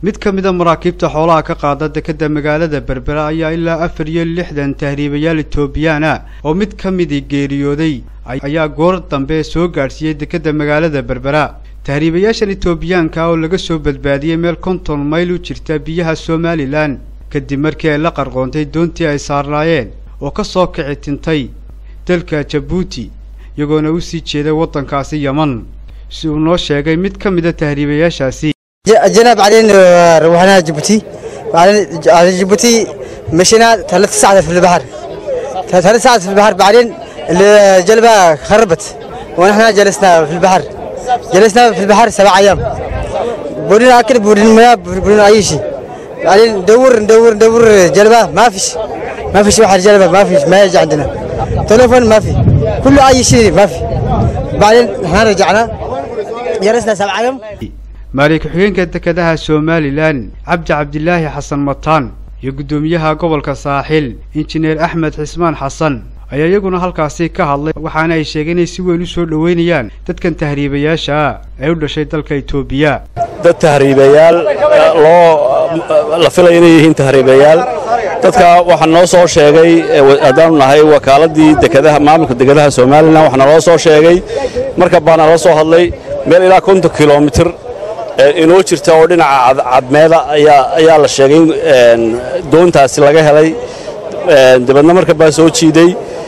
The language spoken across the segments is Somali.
mid ka mida maraakiibta xoolaha ka qaada dekeda magaalada berbera ayaa ilaa afar iyo lixdan tahriibayaal etoobiyaan ah oo mid ka midii geeriyooday ayaa goor dambe soo gaadhsiiyey dekeda magaalada berbera tahriibayaashan etoobiyaanka oo laga soo badbaadiyey meel konton mayl u jirta biyaha somalilan kadib markii ay la qarqoontay doontii ay saarnaayeen oo ka soo kici tintay dalka jabuuti iyagoona u sii jeeday waddankaasi yeman si uu noo sheegay mid ka mida tahriibayaashaasi جينا بعدين روحنا جيبوتي بعدين على جيبوتي مشينا ثلاث ساعات في البحر ثلاث ساعات في البحر بعدين الجلبة خربت ونحن جلسنا في البحر جلسنا في البحر سبع أيام بدون أكل بدون مياه بدون أي شيء بعدين ندور ندور ندور جلبة ما فيش ما فيش واحد جلبة ما فيش ما يجي عندنا تليفون ما في كل أي شيء ما في بعدين احنا رجعنا جلسنا سبع أيام maali ku-xigeenka dekedaha somalilan cabdi cabdilaahi xasan mataan iyo guddoomiyaha gobolka saaxil injineer axmed xismaan xasan ayaa iyaguna halkaasi ka hadlay waxaana ay sheegeen inay si weyn u soo dhoweynayaan dadkan tahriibayaasha ah ee u dhashay dalka etoobiya dad tahriibayaal loo la filaya inay yihiin tahriibayaal dadka waxaa noo soo sheegay haddaanu nahay wakaaladii dekedaha maamulka dekedaha somalilan waxaa naloo soo sheegay marka baa nala soo hadlay meel ilaa konton kilomitir inoo jirta oo dhinaca cadmeeda ayaa la sheegay in doontaasi laga helay dabeedna marka baa soo jiiday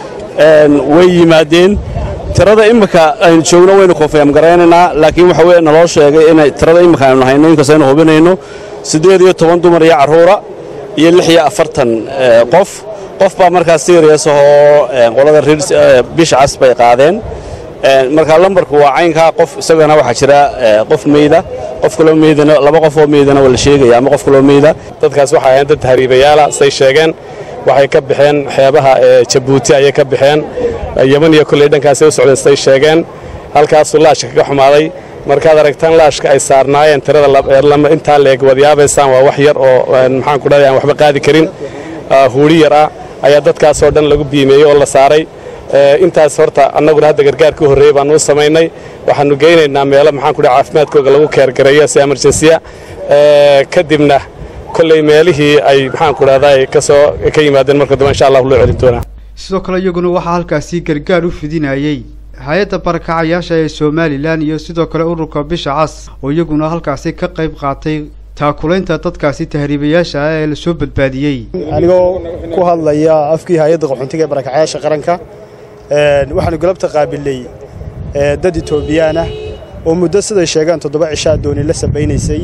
way yimaadeen tirada imminka aynu joogno waynu konfeem garaynaynaa laakiin waxa weye naloo sheegay inay tirada imminka aynu hayno inkastoo aynu hubinayno siddeed iyo toban dumar iyo carruura iyo lix iyo afartan qof qof baa markaas serias ahoo qolada bisha cas bay qaadeen marka lambarku waa caynkaa qof isagana waxaa jira qof meyda qof kaloo meydana laba qof oo meydana waa la sheegaya ama qof kaloo meyda dadkaas waxay ahayn dad tahriibayaala say sheegeen waxay ka baxeen xeebaha jabuuti ayay ka baxeen yeman iyo kolley dhankaasay u socdeen say sheegeen halkaasuu laashka kaga xumaaday markaad aragtaan laashka ay saarnaayeen tirada intaa leeg waad yaabaysaan waa wax yar oo maxaan ku dhahay aan waxba qaadi karin huuri yar ah ayaa dadkaasoo dhan lagu biimeeyey oo la saaray intaas horta annaguna hadda gargaarka u horreeyey baanu u samaynay waxaannu geynaynaa meelo maxaan ku dhaha caafimaadkooga lagu keergareeyo si emerjensiya kadibna kolley meelihii ay maxaan ku dhahday ka soo ka yimaadeen marka dambe insha allah loo celin doonaa sidoo kale iyaguna waxaa halkaasi gargaar u fidinayey hay-adda barakacayaasha ee somalilan iyo sidoo kale ururka bisha cas oo iyaguna halkaasi ka qayb qaatay taakulaynta dadkaasi tahriibayaasha ah ee la soo badbaadiyey anigoo ku hadlaya afkii hay-adda qaxoontiga ee barakacayaasha qaranka waxaanu galabta qaabilay dad etoobiyaan ah oo muddo siday sheegaan toddoba cishaa dooni la sabaynaysay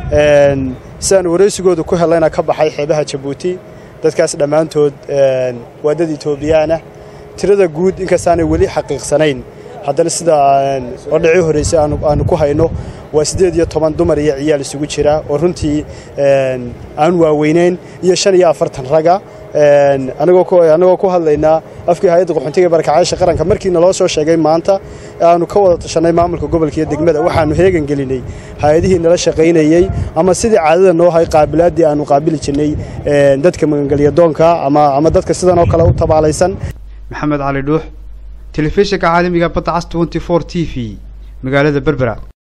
si aan waraysigooda ku helayna ka baxay xeebaha jabuuti dadkaas dhammaantood waa dad etoobiyaan ah tirada guud inkastaanay weli xaqiiqsanayn haddana sida odhacii horraysay aanu ku hayno waa siddeed iyo toban dumar iyo ciyaal isugu jira oo runtii aan waaweynayn iyo shan iyo afartan raga annagoo ku hadlaynaa afkii hay-adda qaxoontiga barakacayaasha qaranka markii naloo soo sheegay maanta aanu ka wada tashanay maamulka gobolka iyo degmada waxaanu heegan gelinay hay-adihii nala shaqaynayey ama sidii caadada noo hay qaabilaaddii aanu qaabili jirnay dadka magangelyadoonka ama dadka sidan oo kale u tabaalaysan maxamed cali dhuux telefishinka caalamiga badda cas t t v magaalada berbera